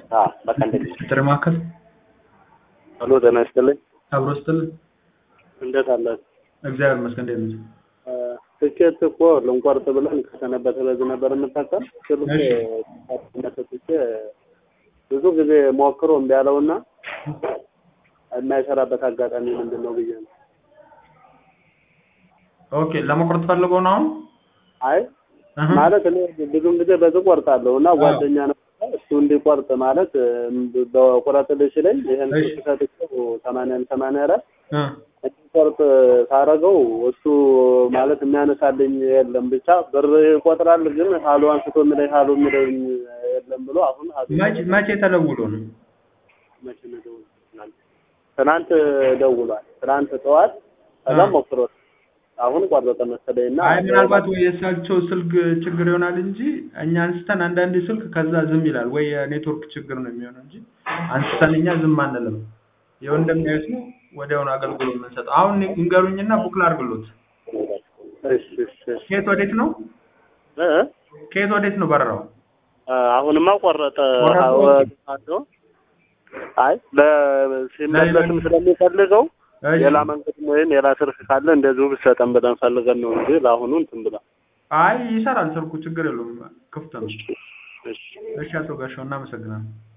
አዎ በቃ እንደዚህ ጥሪ ማዕከል ሄሎ ጤና ይስጥልኝ አብሮ ስትል እንዴት አላችሁ እግዚአብሔር ይመስገን እንዴት ነህ? ትኬት እኮ ልንቆርጥ ብለን ከሰነበተ በዚህ ነበር የምታከል ስልክ መሰጥቼ ብዙ ጊዜ ሞክሮ እምቢ ያለውና የማይሰራበት አጋጣሚ ምንድን ነው ብዬ ነው ኦኬ ለመቁረጥ ፈልገው ነው አሁን አይ እህ ማለት እኔ ብዙም ጊዜ በዚህ ቆርጣለሁ እና ጓደኛ ነው እሱ እንዲቆርጥ ማለት በቁረጥ ልሽ ላይ ይህን እሺ። ስልክ ሰጥቼው ሰማንያን ሰማንያ አራት እ እንዲቆርጥ ሳረገው እሱ ማለት የሚያነሳልኝ የለም ብቻ ብር ይቆጥራል ግን ሀሎ አንስቶ የሚለኝ ሀሎ የሚለኝ የለም ብሎ አሁን ሀሎ መቼ መቼ ተደውሎ ነው? መቼ ነው የደወለው? ትናንት ትናንት ደውሏል ትናንት ጠዋት ከዛም አ። ሞክሮት አሁን ቆረጠ መሰለኝ እና አይ ምናልባት ወይ የእሳቸው ስልክ ችግር ይሆናል እንጂ እኛ አንስተን አንዳንዴ ስልክ ከዛ ዝም ይላል ወይ የኔትወርክ ችግር ነው የሚሆነው እንጂ አንስተን እኛ ዝም አንልም። ይኸው እንደሚያዩት ነው ወዲያውኑ አገልግሎት የምንሰጠው። አሁን ንገሩኝና ቡክ ላድርግሎት። እሺ እሺ እሺ ከየት ወዴት ነው? እ? ከየት ወዴት ነው በረራው? አ፣ አሁንማ ቆረጠ ቆረጠ? አዎ፣ አዎ። አይ ለሲመለስም ስለሚፈልገው እሺ። ሌላ መንገድ ወይም ሌላ ስልክ ካለ እንደዚሁ ብትሰጠን ብለን ፈልገን ነው እንጂ ለአሁኑ እንትን ብላ አይ ይሰራል ስልኩ ችግር የለውም ክፍት ነው። እሺ እሺ አቶ ጋሻው እናመሰግናለን።